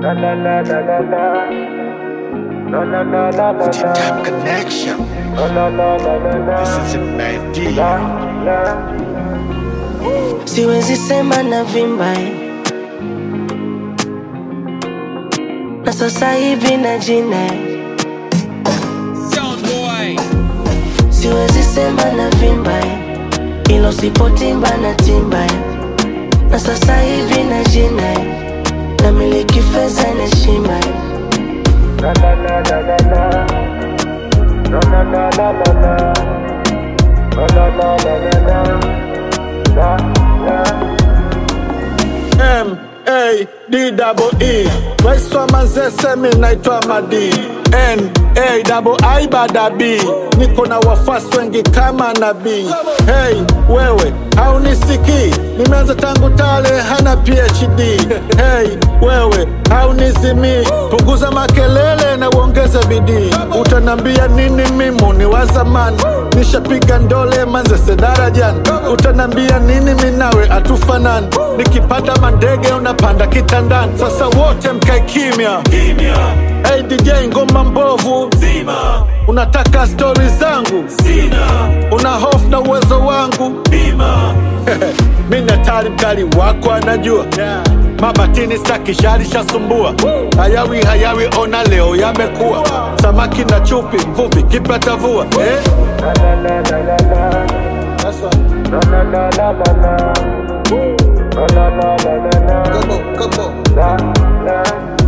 La la la la la la. La la la la la Deep la. Tap Connection. La la la la la la. This is a bad deal. La la. siwezi sema na vimba eh. na sasa hivi na jina eh. siwezi sema na vimba eh. ilo sipotimba na timba eh. na sasa hivi na jina eh. na miliki fedha na shima eh. La la la la la la. La la la la la la. La la la la la la. La la. M A D double E Waiswa Manzese mi naitwa Madi N A double I bada B Niko na wafasi wengi kama nabii Hey wewe haunisikii Nimeanza tangu tale hana PhD Hey wewe haunizimii Punguza makelele na uongeze bidii Utanambia nini mimu ni wa zamani Nishapiga ndole Manzese darajani Utanambia nini minawe atufanani Nikipanda mandege unapanda kitandani Sasa wote mkae kimya Hey DJ ngoma mbovu Zima Unataka stori zangu Sina Una hofu na uwezo wangu Bima Mi natari mkali wako anajua yeah. Mabatini staki shari shasumbua Hayawi hayawi ona leo yamekuwa Samaki na chupi mvuvi kipata vua eh? La la la la la la. That's right. La la la la la la. La la la la la la. Come on, come on. La la.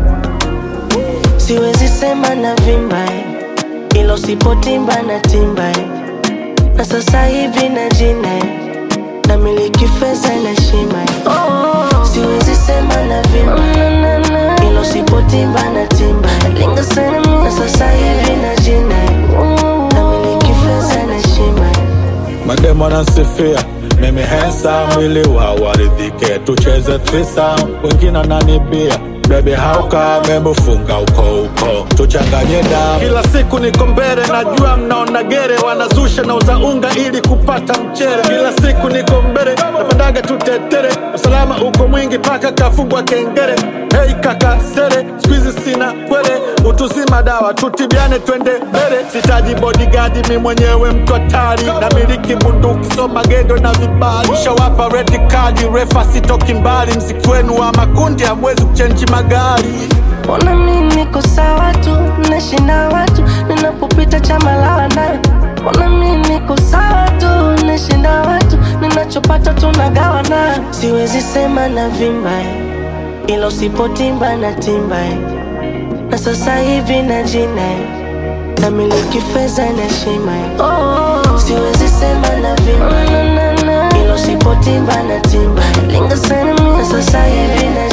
siwezi sema na vimba eh. ilo sipotimba na timba eh. na sasa hivi na jina eh. na miliki fedha na shima eh. siwezi sema na vimba ilo sipotimba na timba eh. na sasa hivi na jina eh. na miliki fedha na shima eh. Madem wanansifia mimi handsome, mwili wa waridhike, tucheze threesome, wengine wananibia Baby hauka memufunga uko uko tuchanganye damu kila siku niko mbele najua mnaona gere wanazusha na uza unga ili kupata mchere kila siku niko mbele napandaga tutetere usalama uko mwingi paka kafungwa kengere hei kaka sere skuizi sina kwele utuzima dawa tutibiane twende mbele sitaji bodigadi mi mwenyewe mtu hatari na miliki bunduki so magendo na vibali shawapa redi kadi refa sitoki mbali mziki wenu wa makundi hamwezi kuchenji magari Mbona mimi niko sawa tu, nashinda watu ninapopita chama la wanawe. Mbona mimi niko sawa tu, nashinda watu ninachopata tunagawa nayo. Siwezi sema na vimba eh, ila usipotimba na timba eh. na sasa hivi na jina eh, na miliki fedha na shima eh. Siwezi sema na vimba ila usipotimba na timba eh. na sasa hivi na